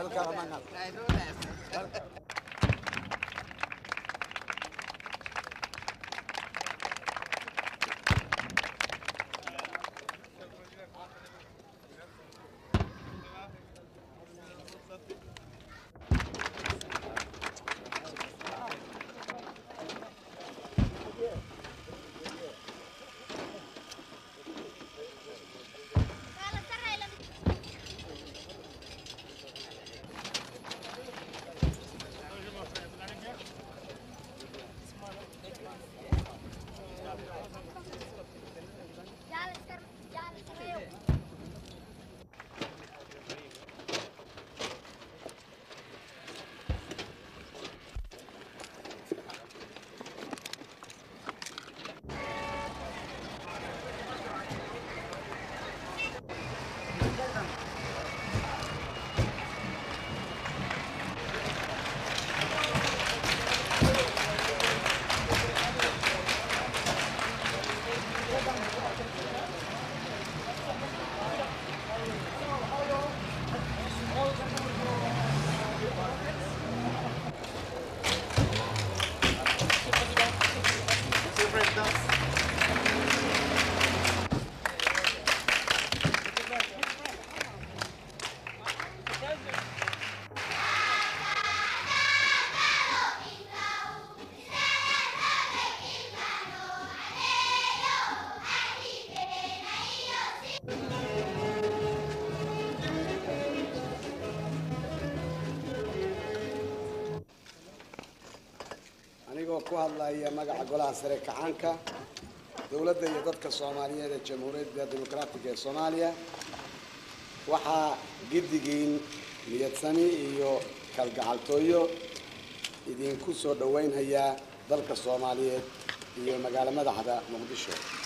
anigoo ku hadlaya magaca golaha sare kacaanka dowladda iyo dadka soomaaliyeed ee jamhuuriyadda dimuqraatiga ee soomaaliya waxaa giddigiin niyadsami iyo kalgacaltooyo idinku soo dhoweynhayaa dalka soomaaliyeed iyo magaalo madaxda muqdisho